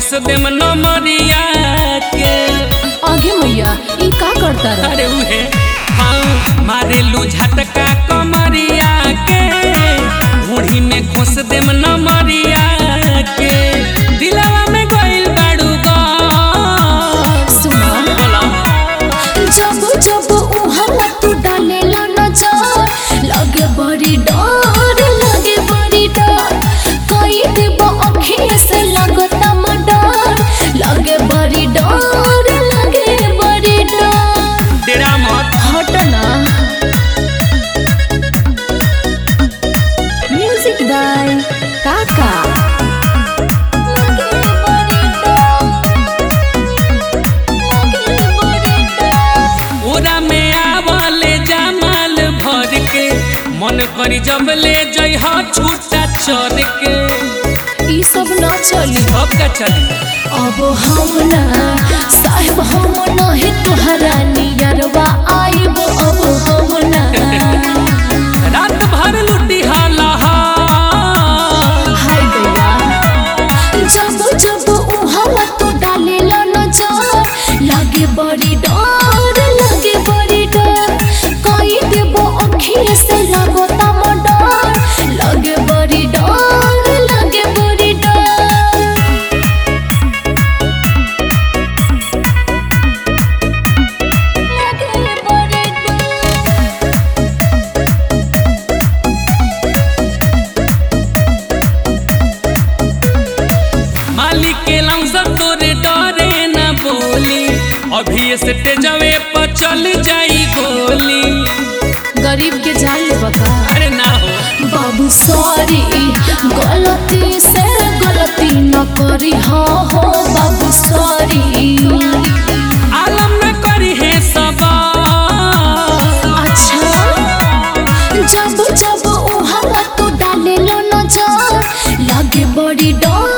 खोस देम नमरिया के आगे मैया ई का करता रह अरे उहे हाँ मारेलू झटका कमरिया के घोड़ी में खोस देम नमरिया के दिलवा में गइल बाड़ू गा सुना बोला जब जब उहाँ तू डालेला नजर लगे बड़ी डर लगे बड़ी डर कई देब अखिए से लगता मडर लगे बड़ी डर लगे बड़ी डर तेरा मत हटना म्यूजिक बाय काका लगे बड़ी डर लगे बड़ी डर ओरा में आवले जमाल भर के मन करी जब ले जइह छूटा चर के ई सब ना चली अब का चली अब हम ना साहेब हम नहीं तुहरा नियरवा आइब अब हम ना रात भर लुटी हाला हाय गया जब जब उहाँ तू डालेला नजर लागे बड़ी डर लागे बड़ी डर कई देबो अखिए से लगता मडर लागे बड़ी डर लागे बड़ी डर लागे बड़ी डर मालिक के लमसा तोरे डरे न बोली अभी से तेजवे पर चल जाई गोली गरीब के जान ले बका अरे ना हो बाबू सॉरी गलती से गलती न करी हाँ हो बाबू सॉरी आलम न करी है सबा अच्छा जब जब उहाँ तू डाले लो नजर लागे बड़ी डर